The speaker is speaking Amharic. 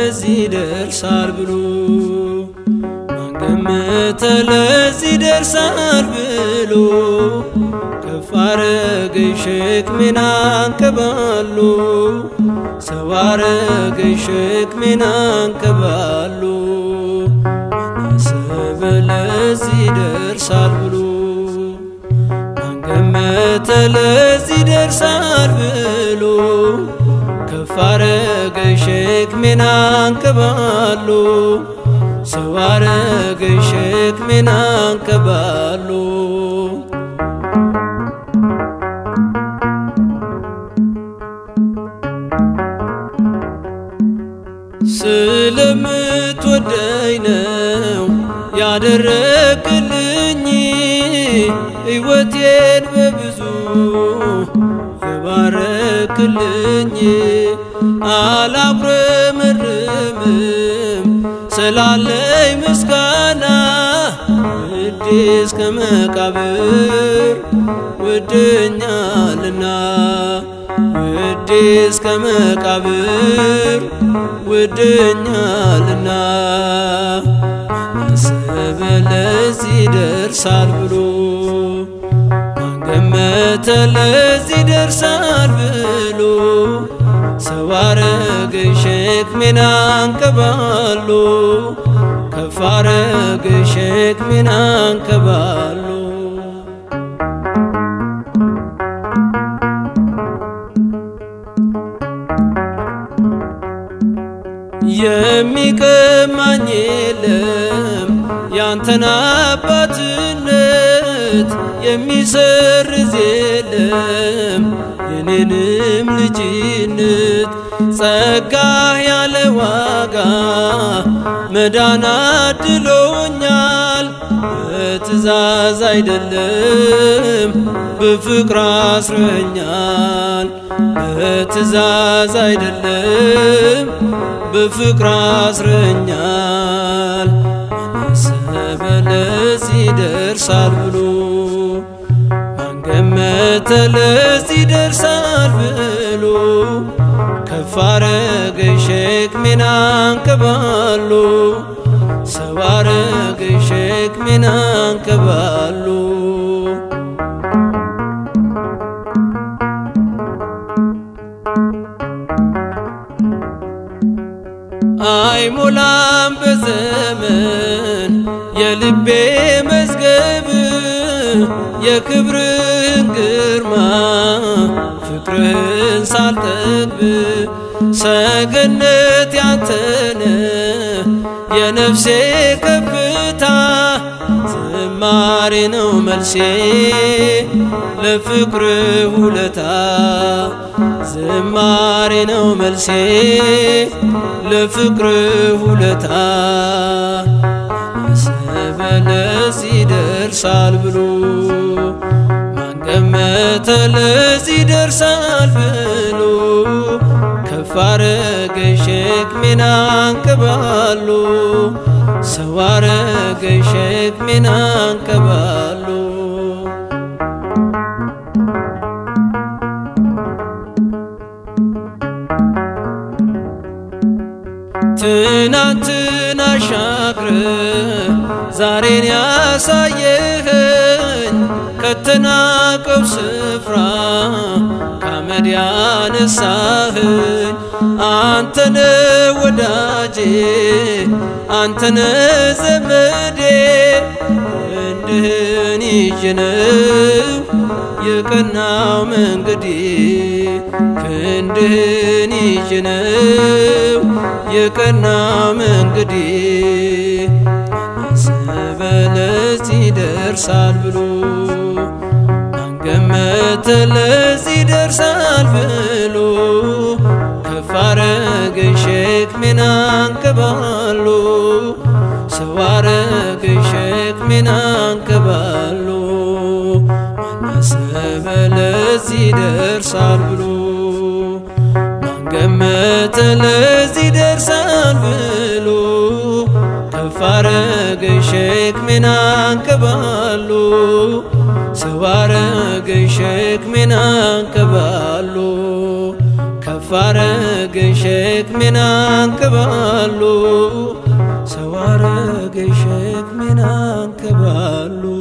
ለዚህ ደርሳል ብሎ ማን ገመተ ለዚህ ደርሳል ብሎ ከፍ አረገኝ ሸክሜን አንከባሎ ሰው አረገኝ ሸክሜን አንከባሎ ማናሰበ ለዚህ ደርሳል ብሎ ማን ገመተ ለዚህ ደርሳል ብሎ ከፍ አረገኝ ሸክሜን አንከባሎ ሰው አረገኝ ሸክሜን አንከባሎ ስለምትወደኝ ነው ያደረግልኝ ሕይወቴን በብዙ የባረክልኝ አላጉረመርምም ስላለኝ ምስጋና ውዴ እስከ መቃብር ወደኛልና ውዴ እስከ መቃብር ወደኛልና ማናሰበ ለዚህ ደርሳል ብሎ ማን ገመተ ለዚህ ደርሳል ብሎ ሰው አረገኝ ሸክሜን አንከባሎ ከፍ አረገኝ ሸክሜን አንከባሎ የሚቀማኝ የለም ያንተን አባትነት የሚሰርዝ የለም የኔንም ልጅነት ጸጋህ ያለ ዋጋ መዳን አድሎኛል በትእዛዝ አይደለም በፍቅር አስረኛል በትእዛዝ አይደለም በፍቅር አስረኛል ማናሰበ ለዚህ ደርሳል ብሎ ማን ገመተ ለዚህ ደርሳል ብሎ ከፍ አረገኝ ሸክሜን አንከባሎ ሰው አረገኝ ሸክሜን አንከባሎ አይሞላም በዘመን የልቤ መዝገብ የክብርን ግርማ ፍቅርህን ሳልጠግብ ሰገነት ያንተነ የነፍሴ ከፍታ ዝማሬ ነው መልሴ ለፍቅር ውለታ ዝማሬ ነው መልሴ ለፍቅር ውለታ ማናሰበ ለዚህ ደርሳል ብሎ ማን ገመተ ለዚህ ደርሳል ብሎ ከፍ አረገኝ ሸክሜን አንከባሎ ሰው አረገኝ ሸክሜን አንከባሎ ትናንትን አሻግረ ዛሬን ያሳየኸኝ ከተናቀው ስፍራ ከአመድ ያነሳኸኝ አንተነ ወዳጄ አንተነ ዘመዴ ክንድህን ይዤ ነው የቀናው መንገዴ ክንድህን ይዤ ነው የቀናው መንገዴ ማናሰበ ለዚህ ደርሳል ብሎ ማን ገመተ ለዚህ ደርሳል ብሎ ከፍ አረገኝ ሸክሜን አንከባሎ ሰው አረገኝ ሸክሜን አንከባሎ ማናሰበ ለዚህ ደርሳል ብሎ ማን ገመተ ለዚህ ደርሳል ብሎ ከፍ አረገኝ ሸክሜን አንከባሎ ሰው አረገኝ ሸክሜን አንከባሎ ከፍ ከፍ አረገኝ ሸክሜን አንከባሉ ሰው አረገኝ ሸክሜን አንከባሉ